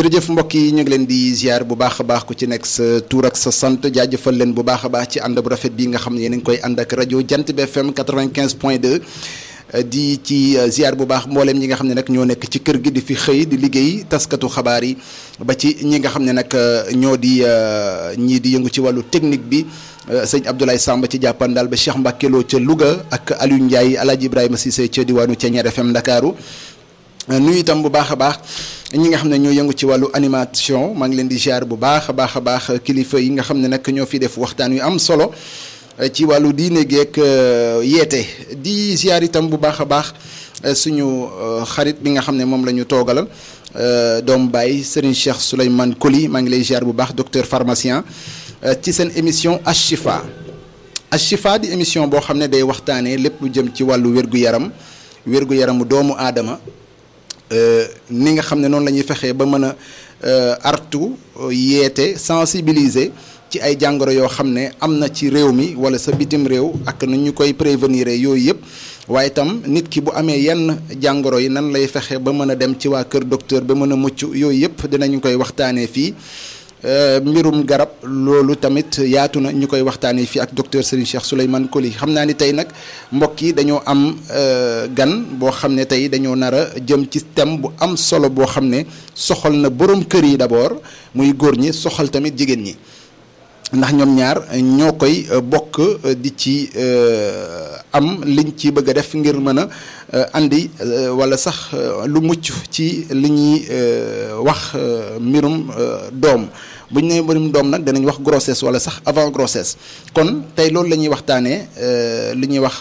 jërëjëf mbokk yi ñu ngi leen di ziar bu baax a baax ku ci nekk sa tur ak sa sant jaajëfal leen bu baax a baax ci ànd bu rafet bi nga xam ne yéen a ngi koy ànd ak rajo Jant bi FM 95 point 2. di ci ziar bu baax mbooleem ñi nga xam ne nag ñoo nekk ci kër gi di fi xëy di liggéey taskatu xabaar yi ba ci ñi nga xam ne nag ñoo di ñii di yëngu ci wàllu technique bi sëñ Abdoulaye Samba ci jàppandal ba Cheikh Mbacke Lo ca Louga ak Aliou Ndiaye Alaaji Ibrahima Cissé ca diwaanu Thiéniere FM Ndakaaru nuyu itam bu baax a baax ñi nga xam ne ñoo yëngu ci wàllu animation maa ngi leen di ziar bu baax a baax a baax kilifa yi nga xam ne nag ñoo fi def waxtaan yu am solo ci wàllu diine geek yeete di ziar itam bu baax a baax suñu xarit bi nga xam ne moom la ñu toogalal doomu baay Serigne Cheikh Souleymane Koli maa ngi lay ziar bu baax docteur pharmacien ci seen émission Ashifa Ashifa di émission boo xam ne day waxtaanee lépp lu jëm ci wàllu wér-gu-yaram wér-gu-yaramu doomu aadama ni nga xam ne noonu la ñuy fexee ba mën a artu yeete sensibiliser. ci ay jàngoro yoo xam ne am na ci réew mi wala sa bitim réew ak nu ñu koy prévenir yooyu yëpp waaye itam nit ki bu amee yenn jàngoro yi nan lay fexe ba mën a dem ci waa kër docteur ba mën a mucc yooyu yëpp dinañu koy waxtaanee fii mbirum garab loolu tamit yaatu na ñu koy waxtaanee fii ak docteur Serigne Cheikh Souleymane Koli xam naa ni tey nag mbokk yi dañoo am gan boo xam ne tey dañoo nar a jëm ci thème bu am solo boo xam ne soxal na borom kër yi d'abord muy góor ñi soxal tamit jigéen ñi. ndax ñoom ñaar ñoo koy bokk di ci am liñ ci bëgg a def ngir mën a andi wala sax lu mucc ci li ñuy wax mbirum doom bu ñu nee mbirum doom nag danañ wax grossesse wala sax avant grossesse kon tey loolu la ñuy waxtaanee li ñuy wax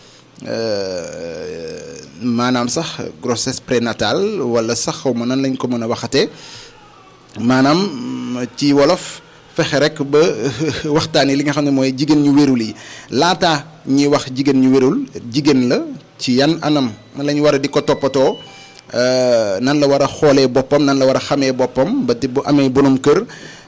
maanaam sax grossesse prénatale wala sax xaw ma nan lañ ko mën a waxatee maanaam ci wolof. fexe rek ba waxtaanee li nga xam ne mooy jigéen ñu wérul yi laata ñuy wax jigéen ñu wérul jigéen la ci yan anam la ñu war a di ko toppatoo nan la war a xoolee boppam nan la war a xamee boppam ba te bu amee borom kër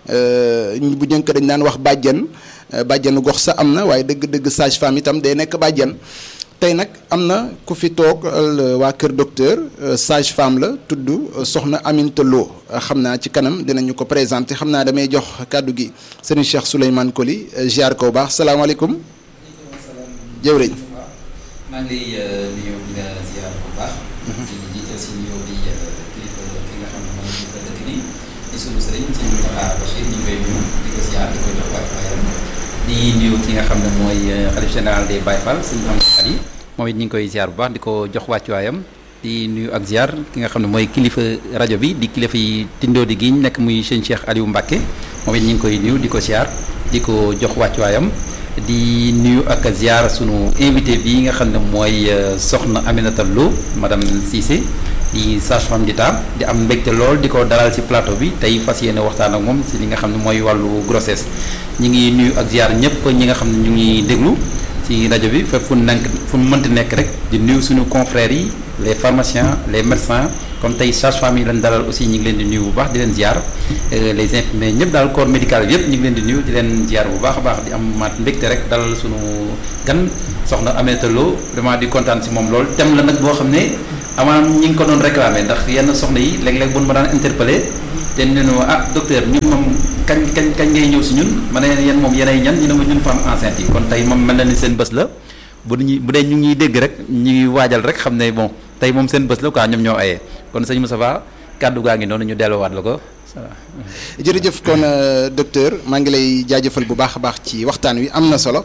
bu njëkk dañ daan wax bàjjan bàjjanu gox sa am na waaye dëgg-dëgg sage femme itam day nekk bàjjan tey nag am na ku fi toog waa kër docteur sage femme la tudd soxna Aminta Lo xam naa ci kanam dinañu ko présenté xam naa damay jox kàddu gi sëriñ Cheikh Souleymane Koli ziar ko bu baax salaamaaleykum. jëwriñ. maa ngi lay nuyu di la ziar bu baax. di jiital si nuyoo bi kilifa ki nga xam ne mooy kilifa dëkk bi di sunu sëriñ si Moustapha Bachir ñu koy nuyu di ko ziar di ko jox waay di nuyu ki nga xam ne mooy xalif général des Baye Fall suñu am xat yi moom it ñu ngi koy ziar bu baax di ko jox wàccuwaayam di nuyu ak ziar ki nga xam ne mooy kilifa rajo bi di kilifa yi tindoo di gi nekk muy sëñ Cheikh Aliou Mbacke moom it ñu ngi koy nuyu di ko ziar di ko jox wàccuwaayam di nuyu ak ziar sunu invité bi nga xam ne mooy soxna Aminata Lo madame Cissé di sage-femme d'État di am mbégte lool di ko dalal ci plateau bi tey fas yéene waxtaan ak moom ci li nga xam ne mooy wàllu grossesse ñi ngi nuyu ak ziar ñëpp ñi nga xam ne ñu ngi déglu ci rajo bi fépp fu nekk fu mu mënti nekk rek di nuyu suñu confrères yi les pharmaciens les médecins comme tey sage-femme yi lañ dalal aussi ñi ngi leen di nuyu bu baax di leen ziar les infirmiers ñëpp daal corps médical bi yëpp ñu ngi leen di nuyu di leen ziar bu baax a baax di am maat mbégte rek dalal suñu gan soxna Aminata Lo vraiment di kontaan ci moom lool thème la nag boo xam ne amaanaam ñi ngi ko doon réclamer ndax yenn soxna yi léeg-léeg bu ma daan interpellé te ñu ne ah docteur ñun moom kañ kañ kañ ngay ñëw si ñun ma ne yéen moom yéenay ñan ñu ne ma ñun femme enceinte yi kon tey moom mel na ni seen bés la bu ñu bu dee ñu ngi dégg rek ñu ngi waajal rek xam ne bon tey moom seen bés la quoi ñoom ñoo ayee kon sëñ Moustapha kàddu gaa ngi noonu ñu delluwaat la ko. jërëjëf kon docteur maa ngi lay jaajëfal bu baax a baax ci waxtaan wi am na solo.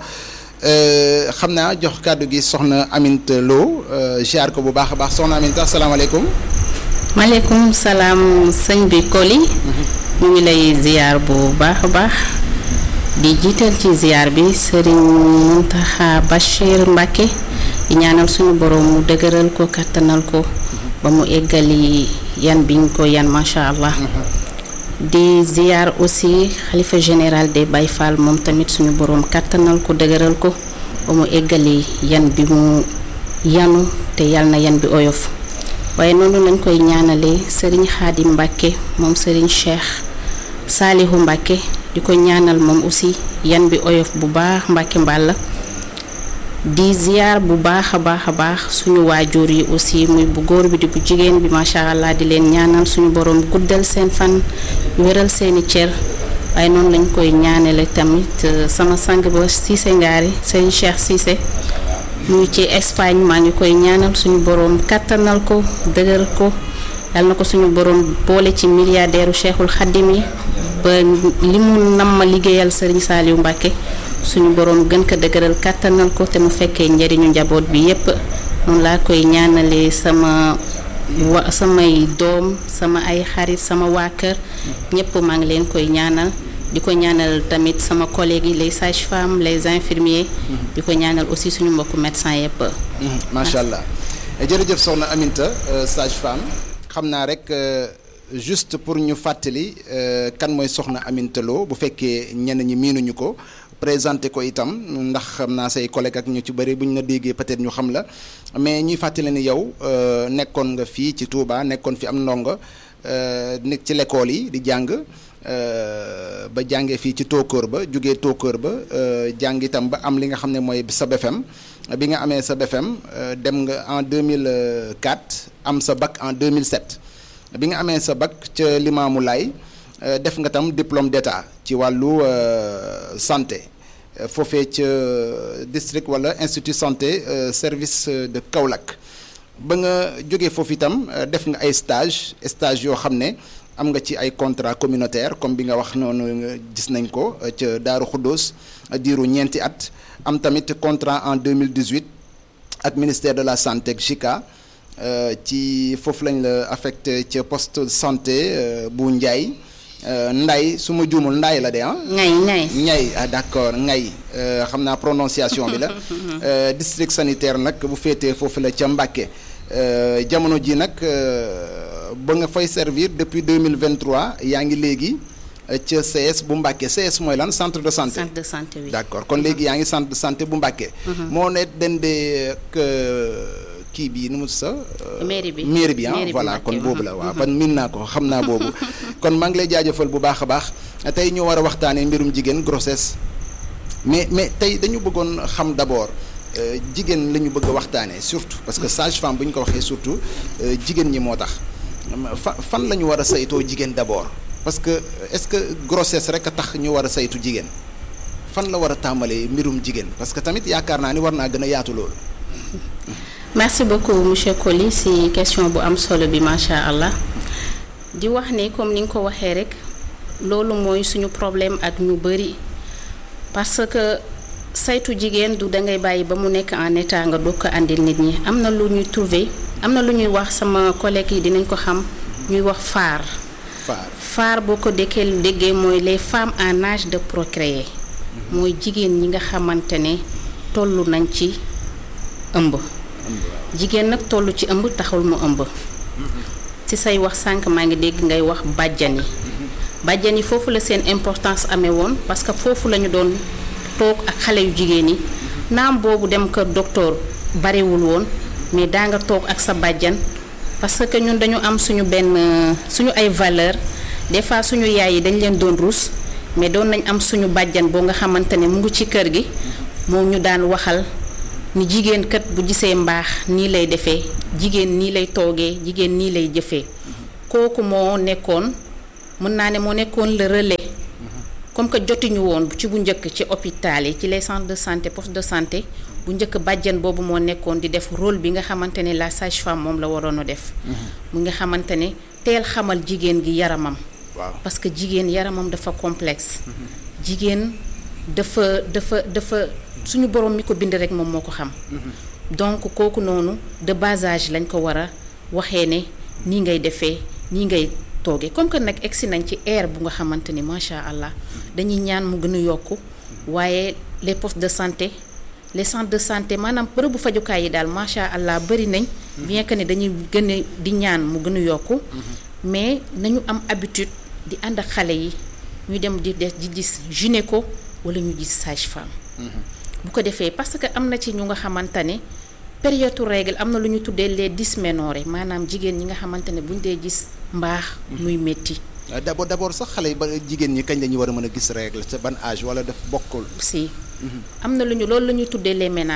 xam naa jox kàddu gi soxna Aminta Lo ziar ko bu baax a baax soxna Aminta asalaamaaleykum. maaleykum salaam sëñ bi Koli. ñu ngi lay ziar bu baax a baax. di jiital ci ziar bi Serigne Mountakha Bachir Mbacke di ñaanal suñu borom mu dëgëral ko kattanal ko ba mu eggali yan biñ ko yan macha allah. di ziar aussi xalifa général des Baye Fall moom tamit suñu boroom kàttanal ko dëgëral ko ba mu eggali yan bi mu yanu te yal na yan bi oyof waaye noonu lañ koy ñaanalee sëriñ Xaadim Mbàkke moom sëriñ Cheikh Saalihu Mbàkke di ko ñaanal moom aussi yan bi oyof bu baax Mbàkke Mbàlla di ziar bu baax a baax a baax suñu waajur yi aussi muy bu góor bi di bu jigéen bi macha allah di leen ñaanal suñu borom guddal seen fan wéral seeni cër waaye noonu lañ koy ñaanale tamit sama sang ba Cissé Ngaari sëñ Cheikh Cissé mu ci Espagne maa ngi koy ñaanal suñu borom kattanal ko dëgër ko yal na ko suñu borom boole ci milliardaire Cheikhul Khadim yi ba li mu nam ma liggéeyal sëriñ Saliou Mbacke suñu borom gën ko dëgëral kàttanal ko te mu fekkee njëriñu njaboot bi yépp noonu laa koy ñaanalee sama wa samay doom sama ay xarit sama waa kër ñépp maa ngi leen koy ñaanal di ko ñaanal tamit sama collègues yi les sages-femmes les infirmiers di ko ñaanal aussi suñu mbokku médecin yépp macha allah jërëjëf soxna Aminta sage-femme xam naa rek juste pour ñu fàttali kan mooy soxna Aminta Lo bu fekkee ñenn ñi miinuñu ko présenté ko itam ndax xam naa say collègue ak ñu ci bëri bu ñu la déggee peut-être ñu xam la mais ñuy fàttali ni yow nekkoon nga fii ci Touba nekkoon fi am ndongo nekk ci l'école yi di jàng ba jàngee fii ci Tokor ba jugee Tokor ba jàng itam ba am li nga xam ne mooy sa BFM bi nga amee sa BFM dem nga en 2004 am sa bac en 2007 bi nga amee sa bac ca Limaamu Laay def nga tam diplôme d'état ci wàllu santé foofee ca district wala institut santé service de Kaolack ba nga jógee foofu itam def nga ay stage stage yoo xam ne am nga ci ay contrat communautaire comme bi nga wax noonu gis nañ ko ca Daaru Xuddoos diiru ñeenti at am tamit contrat en 2018 ak ministère de la santé ak JICA ci foofu lañ la affecté ca poste de santé bu Ndiaye Nday su ma juumul Nday la de ah. ngay ngay Ngay ah d'accord Ngay xam naa prononciation bi la. district sanitaire nag bu féetee foofu la ca Mbàkke jamono ji nag ba nga fay servir depuis 2023 yaa ngi léegi ca CS bu Mbàkke CS mooy lan centre de santé. centre de santé oui. d'accord kon léegi yaa ngi centre de santé bu Mbàkke. moo ne dendee ak kii bi nu mu sa mairie bi mairie bi ah mairie bi voilà Mbàkke, kon mhm. boobu la waaw man miin naa ko xam naa boobu kon maa ngi lay jaajëfal bu baax a baax tey ñu war a waxtaanee mbirum jigéen grossesse mais mais tey dañu bëggoon xam d'abord euh, jigéen la ñu bëgg a waxtaanee surtout parce que sage-femme bu ñu ko waxee surtout euh, jigéen ñi moo tax fa fan la ñu war a saytoo jigéen d'abord parce que est-ce que grossesse rek a tax ñu war a saytu jigéen fan la war a tàmbalee mbirum jigéen parce que tamit yaakaar naa ni war naa gën a yaatu loolu. merci beaucoup monsieur Coly si question bu am solo bi macha allah di wax ne comme ni nga ko waxee rek loolu mooy suñu problème ak ñu bëri parce que saytu jigéen du dangay bàyyi ba mu nekk en état nga doog ko àndil nit ñi am na lu ñuy trouver am na lu ñuy wax sama collègue yi dinañ ko xam ñuy wax phare faar phare boo ko déggee déggee mooy les femmes en âge de procréer mooy jigéen ñi nga xamante ne toll nañ ci ëmb jigéen nag toll ci ëmb taxul mu ëmb ci say wax sànq maa ngi dégg ngay wax bàjjan yi bàjjan yi foofu la seen importance amee woon parce que foofu la ñu doon toog ak xale yu jigéen yi naam boobu dem kër docteur barewul woon mais daa nga toog ak sa bàjjan parce que ñun dañu am suñu benn suñu ay valeur des fois suñu yaay yi dañ leen doon ruus mais doon nañ am suñu bàjjan boo nga xamante ne mu ngi ci kër gi moom ñu daan waxal ni jigéen kat bu gisee mbaax nii lay defee jigéen nii lay toogee jigéen nii lay jëfee kooku moo nekkoon mën naa ne moo nekkoon le relais comme que jotuñu woon ci bu njëkk ci hôpital yi ci les centres de santé poste de santé bu njëkk bàjjan boobu moo nekkoon di def rôle bi nga xamante ne la sage-femme moom la waroon a def mu nga xamante ne teel xamal jigéen gi yaramam waaw parce que jigéen yaramam dafa complexe jigéen dafa dafa dafa suñu borom mi ko bind rek moom moo ko xam donc kooku noonu de bas âge lañ ko war a waxee ne nii ngay defee nii ngay toogee comme que nag egsi nañ ci ère bu nga xamante ni macha allah dañuy ñaan mu gën a yokku waaye les postes de santé les centres de santé maanaam bërëbu fajukaay yi daal macha allah bëri nañ bien que ne dañuy gën a di ñaan mu gën a yokku mais nañu am habitude di ànd ak xale yi ñu dem di des di gis gynéco wala ñu gis sage-femme bu ko defee parce que am na ci ñu nga xamante ne période règle am na lu ñu tuddee les dysménorrhées maanaam jigéen ñi nga xamante ne buñ dee gis mbaax muy métti Euh, d'abord d'abord sax xale yi ba jigéen ñi kañ la ñu war a mën a gis règle ca ban âge wala def bokkul. si am na lu ñu loolu la ñuy tuddee les ménages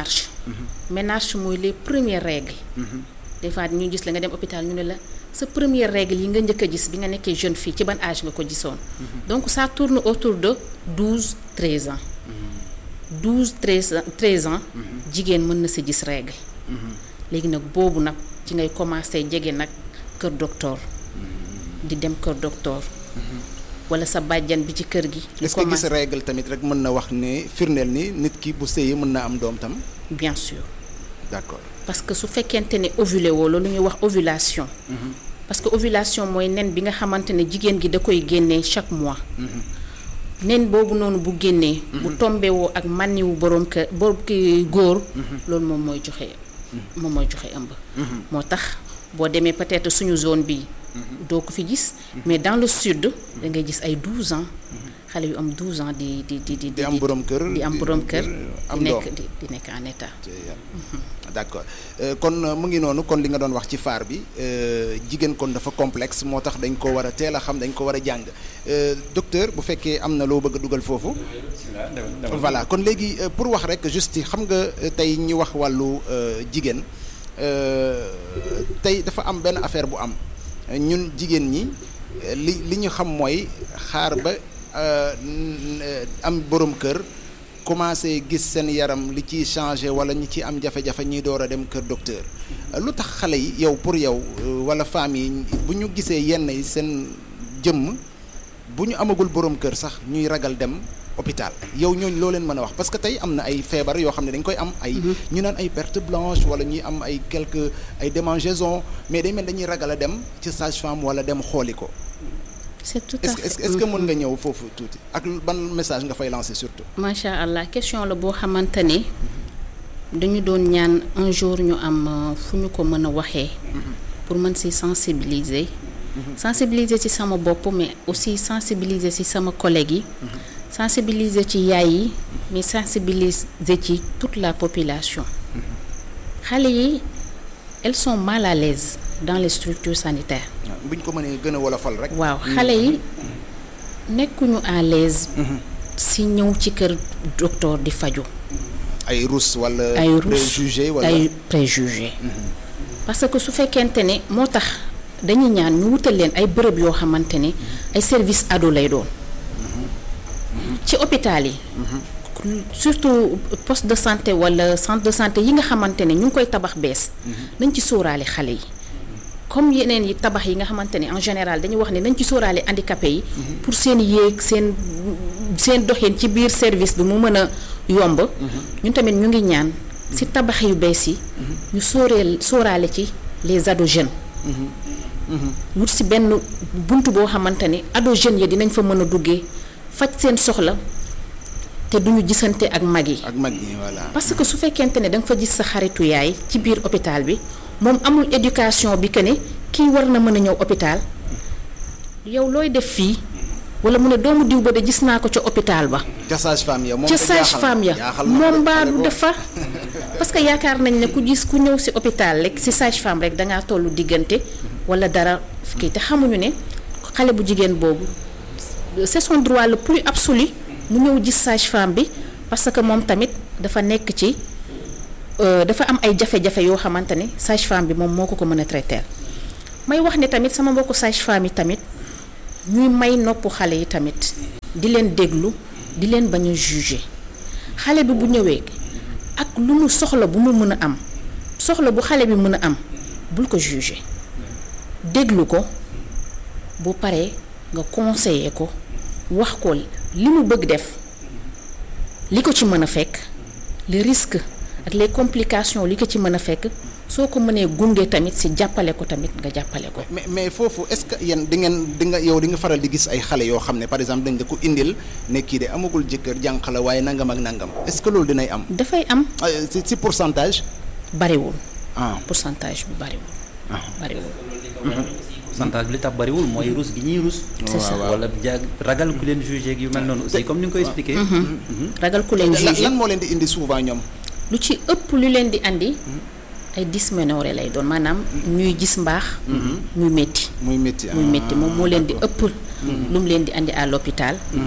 ménarche mooy les premières règles des fois ñu gis la nga dem hôpital ñu ne la sa première règle yi nga njëkk a gis bi nga nekkee jeune fille ci ban âge nga ko gisoon donc ça tourne autour de douze treize ans douze treize ans treize ans jigéen mën na si gis règle léegi nag boobu nag ci ngay commencé jege nag kër docteur di dem kër docteur wala sa bàjjan bi ci kër gi est-ce que gis règle tamit rek mën na wax ne firndeel ni nit ki bu sëyee mën na am doom tam bien sûr d'accord parce que su fekkente ne ovulé woo loolu ñuy wax ovulation parce que ovulation mooy nen bi nga xamante ne jigéen gi da koy génnee chaque mois nen boobu noonu bu génnee bu tombé woo ak mànniwu boroom kër boroom ki góor loolu moom mooy joxe moom mooy joxe ëmb moo tax boo demee peut-être suñu zone bi doo ko fi gis mais dans le sud da ngay gis ay 12 ans xale yu am 12 ans di di di di di am borom kër di am borom kër am di doom nekk di di nekk en état d'accord kon mu ngi noonu kon li nga doon wax ci faar bi jigéen kon dafa complexe moo tax dañ ko war a teel a xam dañ ko war a jàng docteur bu fekkee am na loo bëgg a dugal foofu voilà kon léegi pour wax rek juste xam nga tey ñu wax wàllu jigéen tey dafa am benn affaire bu am ñun jigéen ñi li li ñu xam mooy xaar ba am borom kër commencé gis seen yaram li ciy changé wala ñi ci am jafe-jafe ñuy door a dem kër docteur lu tax xale yi yow pour yow wala femmes yi bu ñu gisee yenn yi seen jëmm bu ñu amagul borom kër sax ñuy ragal dem hôpital yow ñooñu loo leen mën a wax parce que tey am na ay feebar yoo xam ne dañ koy am ay ñu naan ay perte blanche wala ñuy am ay quelques ay démangeaisons mais day mel dañuy ragal a dem ci sage-femme wala dem xooli ko c'est tout à est-ce fait que est-ce que mën nga ñëw foofu tuuti ak ban message nga fay lancer surtout macha allah question la boo xamante ne dañu doon ñaan un jour ñu am fu ñu ko mën a waxee pour mën si sensibiliser sensibiliser ci sama bopp mais aussi sensibiliser ci sama collègue yi sensibiliser ci yaay yi mais sensibiliser ci toute la population xale yi elles sont mal à l'aise dans les structures sanitaires bu ñu ko mënee gën a wolofal rek waaw xale yi nekkuñu à l'aise si ñëw ci kër docteur di faju ay rus wala ay rus préjugé wala ay préjugé parce que su fekkente ne moo tax dañuy ñaan ñu wutal leen ay bërëb yoo xamante ne ay service ado lay doon ci hôpital yi surtout poste de santé wala centre de santé yi nga xamante ne ñu ngi koy tabax bees nañ ci sóoraale xale yi comme yeneen yi tabax yi nga xamante ne en général dañuy wax ne nañ ci sóoraale handicapé yi pour seen yéeg seen seen doxin ci biir service bi mu mën a yomb ñun tamit ñu ngi ñaan ci tabax yu bees yi ñu sóoreel sóoraale ci les ados jeunes wut ci benn bunt boo xamante ne ado jeunes yi dinañ fa mën a duggee faj seen soxla te duñu gisante ak mag yi ak mag ñi voilà parce que su fekkente ne da nga fa gis sa xaritu yaay ci biir hôpital bi moom amul éducation bi que ne kii war na mën a ñëw hôpital yow looy def fii wala mu ne doomu diw ba de gis naa ko ca hôpital ba ca sage-femme ya moom ca ko jaaxal sage-femme ya jaaxal na moom ko mbaa xale du boobu. defa parce que yaakaar nañ ne ku gis ku ñëw ci hôpital rek ci sage-femme rek dangaa tollu diggante wala dara kii te xamuñu ne xale bu jigéen boobu c'est son droit le plus absolu mu ñëw gis sage-femme bi parce que moom tamit dafa nekk ci euh, dafa am ay jafe-jafe yoo xamante ne sage-femme bi moom moo ko ko mën a traiter may wax ne tamit sama mbokku sage-femme yi tamit ñuy may nopp xale yi tamit di leen déglu di leen bañ a juger xale bi bu ñëwee ak lu mu soxla bu mu mën a am soxla bu xale bi mën a am bul ko juger déglu ko bu paree nga conseiller ko wax ko li mu bëgg def li ko ci mën a fekk les risques ak les complications li ko ci mën a fekk soo ko mënee gunge tamit ci jàppale ko tamit nga jàppale ko. mais mais foofu est-ce que yéen di ngeen di nga yow di nga faral di gis ay xale yoo xam ne par exemple dañ la ko indil ne kii de amagul jëkkër jànq la waaye nangam ak nangam est-ce que loolu dinay am dafay am ah, ci ci pourcentage bariwul ah pourcentage bi bariwul. bariwul. pourcentage bi li tax bariwul mooy rus gi ñuy rus. C'est ça. wala ja ragal ku leen jugé ak yu mel noonu aussi comme ni nga koy expliqué. ragal ku leen lan juger lan moo leen di indi souvent ñoom lu ci ëpp lu leen di andi ay dysménorrhée lay doon maanaam ñuy gis mbaax. muy métti. muy métti muy métti moom moo leen di ëpp. lu mu leen di andi à l'hôpital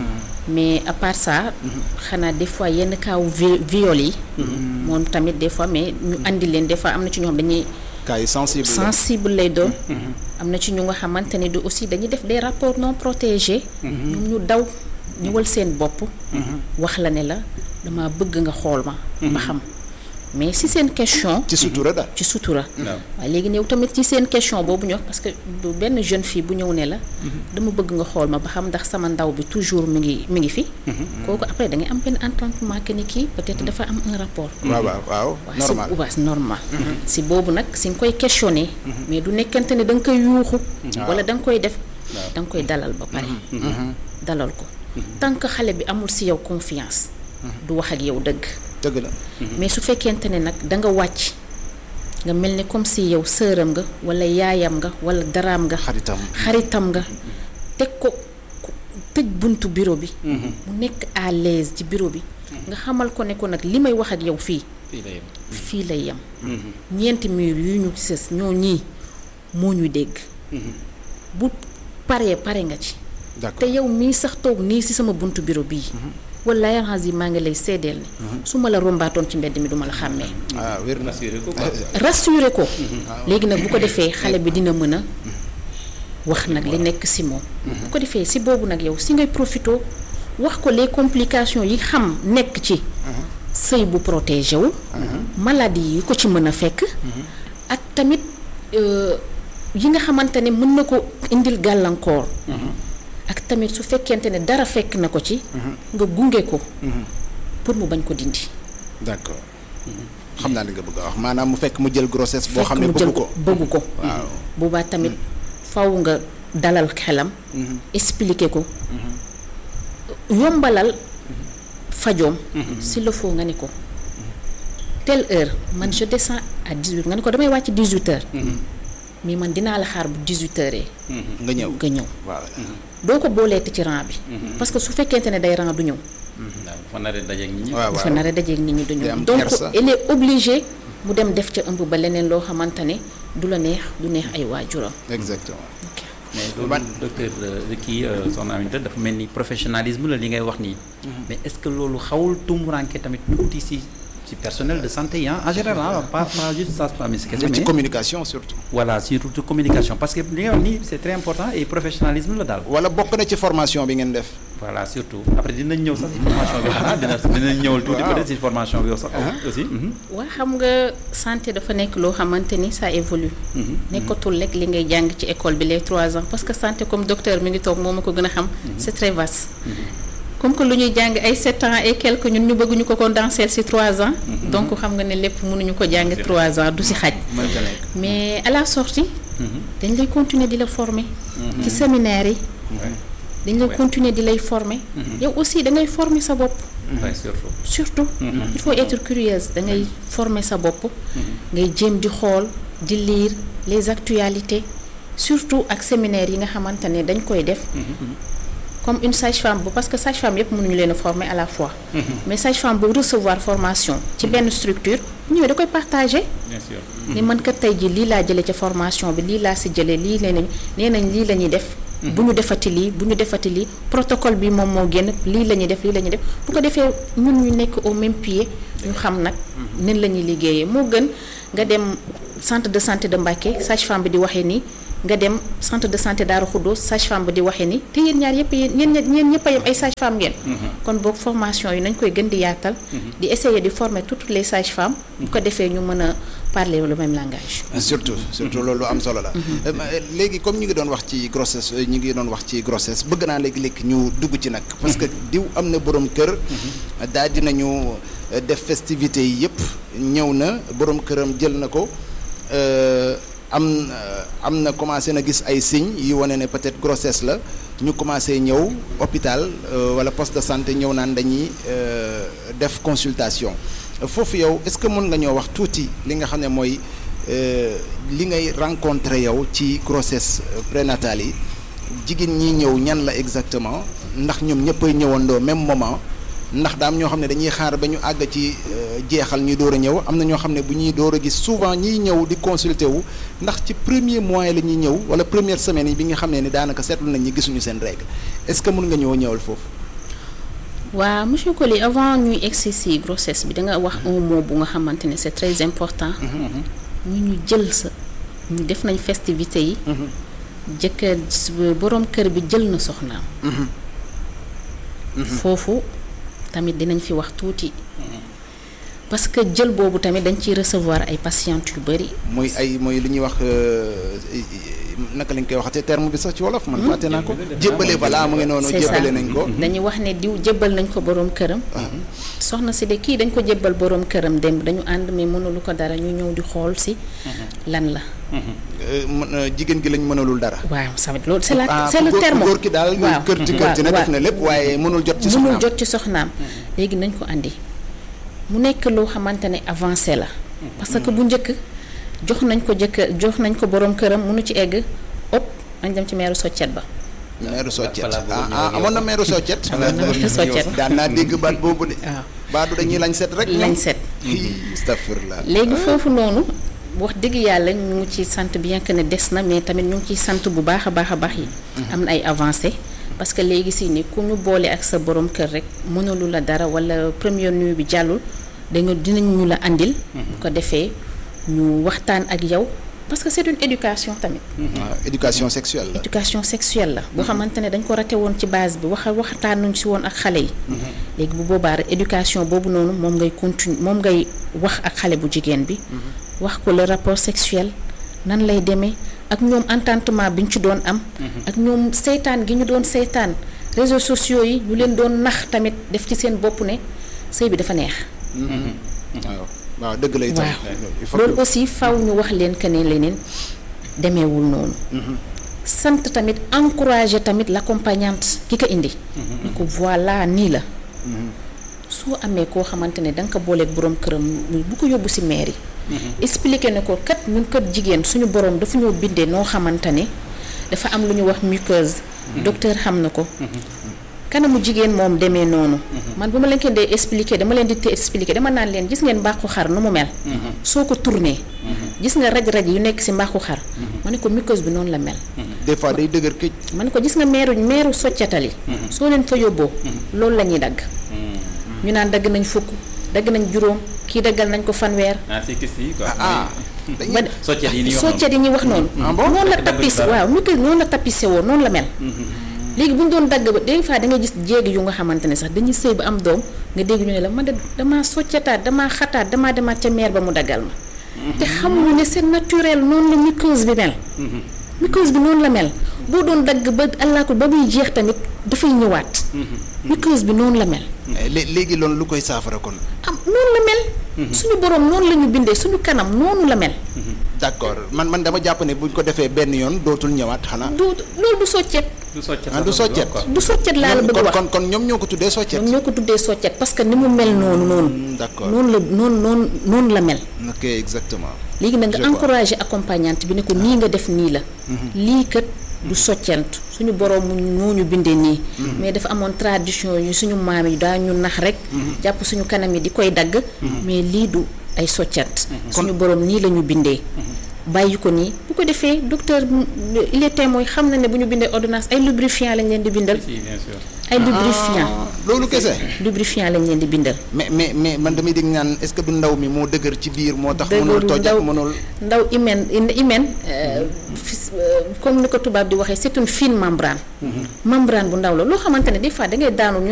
mais à part ça xanaa des fois yenn kaaw vi viol yi moom tamit des fois mais ñu andi leen des fois am na ci ñoo xam dañuy cas yi sensible la. sensible lay doon am na ci ñu nga xamante ne du aussi dañuy def des rapports non protégés ñoom ñu daw ñëwal seen bopp wax la ne la dama bëgg nga xool ma ba xam mais si seen question ci sutura daal. ci sutura waaw waaye léegi ñëw tamit ci seen question boobu ñu wax parce que bu benn jeune fille bu ñëw ne la dama bëgg nga xool ma ba xam ndax sama ndaw bi toujours mi ngi mi ngi fi kooku après da ngay am benn entendement que ni kii peut-être dafa am un rapport waaw waaw waaw waaw normal. si waaw c'est normal si boobu nag si nga koy questionner mais du nekkante ne da nga koy yuuxu wala da nga koy def da nga koy dalal ba pare dalal ko tant que xale bi amul si yow confiance du wax ak yow dëgg dëgg la. mais su fekkente ne nag da nga wàcc nga mel ni comme si yow sëram nga wala yaayam nga wala daraam nga xaritam. xaritam nga teg ko ku- tëj buntu bureau bi mu nekk à l'aise ci bureau bi nga xamal ko ne ko nag li may wax ak yow fii fii la yem. fii lay yem ñeenti mur yu ñu sës ñoo ñii moo ñu dégg bu paree pare nga ci te d'accord yow mii sax toog nii ci sama buntu bureau bii wala yarans yi maa ngi lay seedeel ne su ma la rombaatoon ci mbedd mi duma la xàmmee ah wér na. rassuré ko quoi. rassuré ko léegi nag bu ko defee xale bi dina mën a wax nag li nekk ci moom bu ko defee ci boobu nag yow ci ngay profito wax ko les complications yi xam nekk ci sëy bu protégé wu maladie yi ko ci mën a fekk ak tamit euh, yi nga xamante ne mën na ko indil gàllankoor ak tamit su fekkente ne dara fekk na ko ci nga gunge ko pour mu bañ ko dindi d'accord xam naa li nga bëgg a wax maanaam mu fekk mu jël grossesse boo fekk xam ne mu jël bëgg ko ko. bëgg ko waaw boobaa tamit faw nga dalal xelam expliquer ko yombalal fajoom s'il le faut nga ni ko telle heure man je descends à 18 nga ni ko damay wàcc 18 heures mais man dinaa la xaar bu 18 heures nga ñëw. nga ñëw waaw doo ko booleeti ci rang bi parce que su fekkente ne day rang du ñëw waaw dafa nar a dajeeg nit ñi. waaw dafa waaw. nar a dajeeg nit ñi du Day am ñëw donc kersa. il est obligé mu dem def ca ëmb ba leneen loo xamante ne du la neex du neex ay waajuram exactement. mais loolu Ban- docteur euh, kii euh, soxna Aminata dafa mel ni professionnalisme la li ngay wax nii. mais est-ce que loolu xawul tumuranke tamit tuuti si si personnel de santé yi ah en général ah pas pas juste sage-femme yi kese ci mais communication surtout. voilà surtout communication parce que li nga wax nii c'est très important et professionnalisme la daal. wala bokk na ci formation bi ngeen def. voilà surtout après dinañ ñëw sax si formation bi xanaa dina dinañ ñëwal tuuti Waaw. peut-être si formation bi sax aussi. mhm. waa xam nga santé dafa nekk loo xamante ni ça évolue nekkatul rek li ngay jàng ci école bi les trois ans parce que santé comme docteur mi ngi toog moom ma ko gën a xam c'est très vaste comme que lu ñuy jàng ay sept ans et quelques ñun ñu bëgg ñu ko condenser ci trois ans donc xam nga ne lépp mënuñu ko jàng trois ans du ci xaj mënta nekk. mais à la sortie dañ lay continuer di la former ci séminaire yi dañ lay Ouais. continuer di lay former yow aussi da ngay former sa bopp Ouais, surtout. surtout il faut être curieuse da ngay former sa bopp ngay jéem di xool di lire les actualités surtout ak séminaire yi nga xamante ne dañ koy def comme une sage-femme bu parce que sage-femme yëpp mënuñu leen a former à la fois mais sage-femme bu recevoir formation ci benn structure bu ñëwee da koy partager bien sûr. ni man kat tey jii lii laa jëlee ca formation bi lii laa si jëlee lii nee nañ nee nañ lii la ñuy def bu ñu defati lii bu ñu defati lii protocole bi moom moo génn lii la ñuy def lii la ñuy def bu ko defee ñun ñu nekk au même pied ñu xam nag nen la ñuy liggéeyee moo gën nga dem centre de santé de Mbacké sage-femme bi di waxee nii nga dem centre de santé Darou Khoudoss sage-femme bi di waxee nii te yéen ñaar yëpp yéen ñeen ñeen ñëpp a yem ay sage-femme ngeen kon boog formation yi nañ koy gën di yaatal di essayer di former toutes les sages-femmes bu ko defee ñu mën a parler le même langage surtout surtout loolu lu am solo la. Euh, léegi comme ñu ngi doon wax ci grossesse euh, ñu ngi doon wax ci grossesse bëgg naa léegi-léegi ñu dugg ci nag. parce que diw am na borom kër. daal dinañu euh, def festivité yi yëpp ñëw na borom këram jël na ko euh, am euh, am na commencé na gis ay signes yu wane ne peut-être grossesse la ñu commencé ñëw hôpital euh, wala poste de santé ñëw naan dañuy euh, def consultation foofu yow est-ce que mën nga ñoo wax tuuti li nga xam ne mooy. Euh, li ngay rencontrer yow ci grossesse euh, prénatale yi jigéen ñi ñëw ñan la exactement ndax ñoom ñëppay ñëwandoo même moment ndax daam ñoo xam ne dañuy xaar ba ñu àgg ci euh, jeexal ñuy door a ñëw am na ñoo xam ne bu ñuy door a gis souvent ñiy ñëw di consulter wu ndax ci premier mois la ñuy ñëw wala première semaine yi bi nga xam ne ni daanaka seetlu nañ ñi gisuñu seen règle est-ce que mën nga ñëw ñëwal foofu. waa monsieur Coly avant ñuy egsi si grossesse bi da nga wax un mot bu nga xamante ne c'est très important. ñu ñu jël sa ñu def nañ festivité yi. jëkkër boroom kër bi jël na soxnaam. foofu tamit dinañ fi wax tuuti. parce que jël boobu tamit dañ ciy recevoir ay patientes yu bari. muy ay mooy li ñuy wax naka lañ koy waxatee terme bi sax ci wolof man fàtte naa ko. jébbale balaa mu ngi noonu c'est ça jébbale nañ ko. dañuy wax ne diw jébbal nañ ko boroom këram. soxna si de kii dañ ko jébbal boroom këram démb dañu ànd mais mënulu ko dara ñu ñëw di xool si. lan la. Euh, mën- euh, jigéen gi lañ mënalul dara. waaw sama loolu c'est la ah c'est le góor- terme. góor ki daal waaw kër ci kër ci ne waaw, def na lépp waaye mënul jot ci mënul soxnaam. jot ci soxnaam léegi nañ ko andi mu nekk loo xamante ne avancé la parce que bu njëkk jox nañ ko jëkk jox nañ ko borom këram mënu ci egg op nañ dem ci meeru soccet ba meeru soccet Voilà, boobu ah ñëw ah ak yow. amoon na meeru soccet. Amoon na meeru soccet. daan naa dégg baat boobu de. waaw baadu dañuy lañ set rek. lañ set astafurlah. léegi foofu noonu wax dëgg yàlla ñu ngi ci sant bien que ne des na mais tamit ñu ngi ciy sant bu baax a baax a baax yi am na ay avancé parce que léegi si ni ku ñu boole ak sa borom kër rek mënalu la dara wala première nuit bi jàllul da nga dinañ ñu la andil bu ko defee ñu waxtaan ak yow parce que c'est une éducation tamit waaw éducation sexuelle la. éducation sexuelle la boo xamante ne dañ ko rate woon ci base bi wax waxtaanuñ si woon ak xale yi léegi bu boobaa rek éducation boobu noonu moom ngay continue moom ngay wax ak xale bu jigéen bi wax ko le rapport sexuel nan lay demee ak ñoom entendement bi ñu ci doon am ak ñoom seytaan gi ñu doon seytaan réseaux sociaux yi ñu leen doon nax tamit def ci seen bopp ne sëy bi dafa neex waaw waaw dëgg la itam. il faut loolu que- aussi faw ñu wax leen que ne leneen demeewul noonu sant tamit encourager tamit l'accompagnante ki ko indi ni ko voilà nii la soo amee koo xamante ne da nga ko booleeg borom këram bu ko yóbbu ci mairie expliquer ne ko kat ñun kat jigéen suñu borom dafa ñoo bindee noo xamante ne dafa am lu ñu wax muqueuse docteur xam na ko kanamu jigéen moom demee noonu man bu ma leen ko dee expliquer dama leen di te expliquer dama naan leen gis ngeen mbàqu xar nu mu mel soo ko tourné gis nga raj-raj yu nekk ci mbàqu xar ma ne ko muqueuse bi noonu la mel des fois day dëgër këj. ma ne ko gis nga meeru meeru soccatal yi soo leen fa yóbboo loolu la ñuy dagg ñu naan dagg nañ fukk dagg nañ juróom kii daggal nañ ko fanweer ah si kis yi quoi. ah ba soccet yi ni wax soccet yi ñuy wax noonu noonu la Dagg tapis dara. waaw ñu koy noonu la tapissé woon noonu la mel léegi bu ñu doon dagg ba des fois da ngay gis jéegi yu nga xamante ne sax dañuy sëy ba am doom nga dégg ñu ne la man de damaa soccataat damaa xataat damaa demaat ca meer ba mu daggal ma te xamuñu ne c'est naturel noonu la muqueuse bi mel muqueuse bi noonu la mel boo doon dagg ba àllaakul ba muy jeex tamit dafay ñëwaat muqueuse bi noonu la mel lé- léegi loolu lu koy saafara kon. am noonu la mel suñu borom noonu la ñu bindee suñu kanam noonu la mel d'accord man man dama jàpp ne buñ ko defee benn yoon dootul ñëwaat xanaa. du loolu du soccet du soccet ah du soccet. du soccet laa la bëgg kon wax kon kon ñoom ñoo ko tuddee soccet. ñoom ñoo ko tuddee soccet parce que ni mu mel noonu noonu Hmm, d'accord noonu la noonu noonu noonu la mel ok exactement. léegi nag Je nga vois. encouragé accompagnante bi ne ko nii nga def nii la lii kat du soccent suñu borom moo ñu bindee nii mais dafa amoon tradition yu suñu maam yi daa ñu nax rek jàpp suñu kanam yi di koy dagg mais lii du ay soccant suñu borom nii la ñu bindee bàyyi ko nii bu ko defee docteur il est témoin xam na ne bu ñu bindee ordonnance ay lubrifiant lañ leen di bindal si bien sûr. ay lubrifiant Ah, loolu kese. lubrifiant lañ leen di bindal mais mais mais man damay dégg naan est-ce que du ndaw mi moo dëgër ci biir moo tax. mënul dëgërul toj ndaw ak mënul. ndaw hymen hymen euh, fis- euh, comme ni ko tubaab di waxee c'est une fine membrane membrane bu ndaw la loo xamante ne des fois da ngay daanu ñu